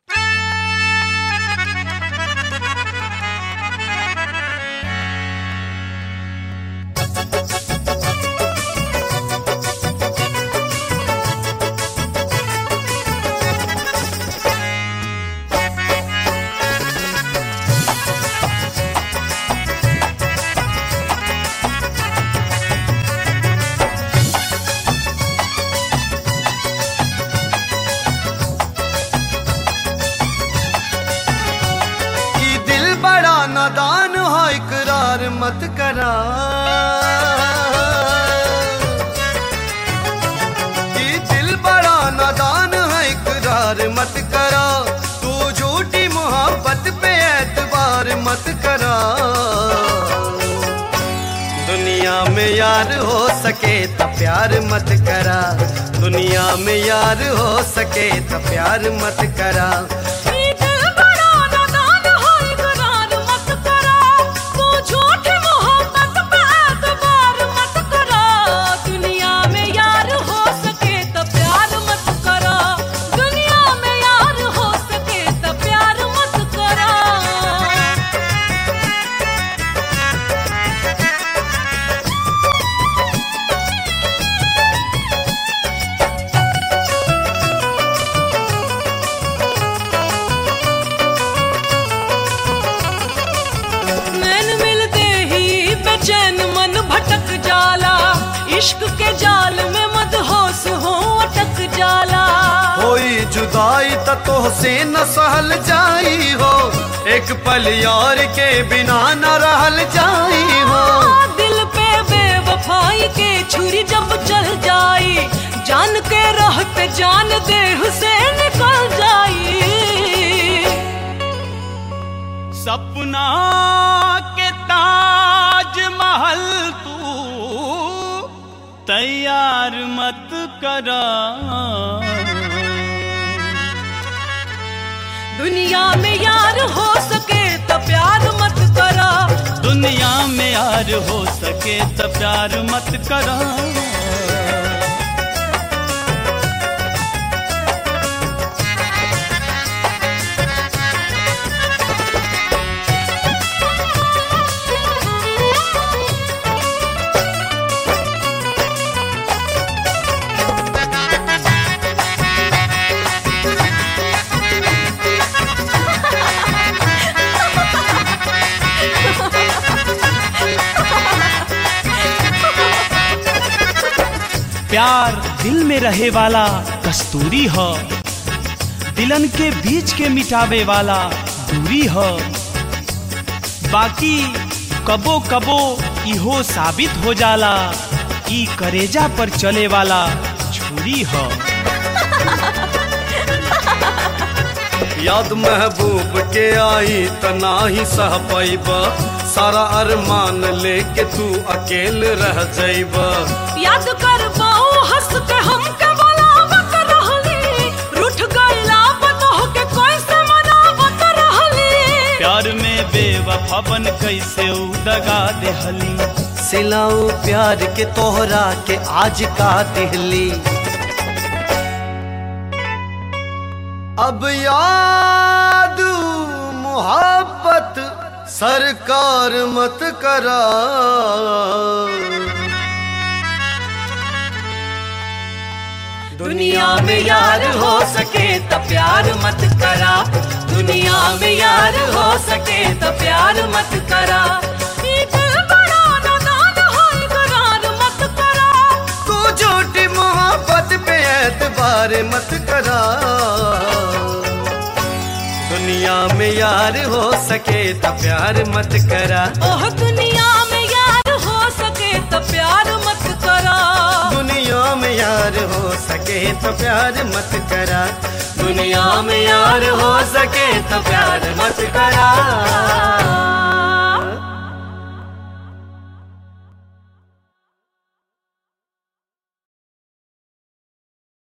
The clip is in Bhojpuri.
नादान हो इकरार मत करा ये दिल बड़ा नादान है इकरार मत करा तू झूठी मोहब्बत पे एतबार मत करा दुनिया में यार हो सके तो प्यार मत करा दुनिया में यार हो सके तो प्यार मत करा ये दिल बड़ा नादान है इकरार मत करा तू झूठी मोहब्बत पे एतबार मत करा दुनिया में यार हो सके तो प्यार मत करा दुनिया में यार हो सके तो प्यार मत करा नैन मिलते ही बेचैन मन भटक जाला इश्क के जाल में मदहोश हो अटक जाला कोई जुदाई त तोहसे न सहल जाई हो एक पल यार के बिना न रहल जाई हो दिल पे बेवफाई के छुरी जब चल जाई जान के रहते जान देह से निकल जाई सपना के ताज महल तू तैयार मत करा दुनिया में यार हो सके तो प्यार मत करा दुनिया में यार हो सके तो प्यार मत करा प्यार दिल में रहे वाला कस्तूरी ह दिलन के बीच के मिटावे वाला दूरी ह बाकी कबो कबो इहो साबित हो जाला ई करेजा पर चले वाला छुरी ह याद महबूब के आई त नाही सह पैब सारा अरमान लेके तू अकेल रह जाइब याद कर पाऊं हंस के हम के बुलावत रहली रूठ गइला बतह के कोई से मनावत रहली प्यार में बेवफा बन कैसे उ दगा देहली सिलाऊ प्यार के तोहरा के आज का दिहली अब याद मोहब्बत सरकार मत करा दुनिया में यार हो सके तो प्यार मत करा दुनिया में यार हो सके तो प्यार मत करा ये दिल बड़ा नादान है इकरार मत करा तू झूठी मोहब्बत पे एतबार मत करा दुनिया में यार हो सके तो प्यार मत करा ओह दुनिया में यार हो सके तो प्यार मत करा दुनिया में यार हो सके तो प्यार मत करा दुनिया में यार हो सके तो प्यार मत करा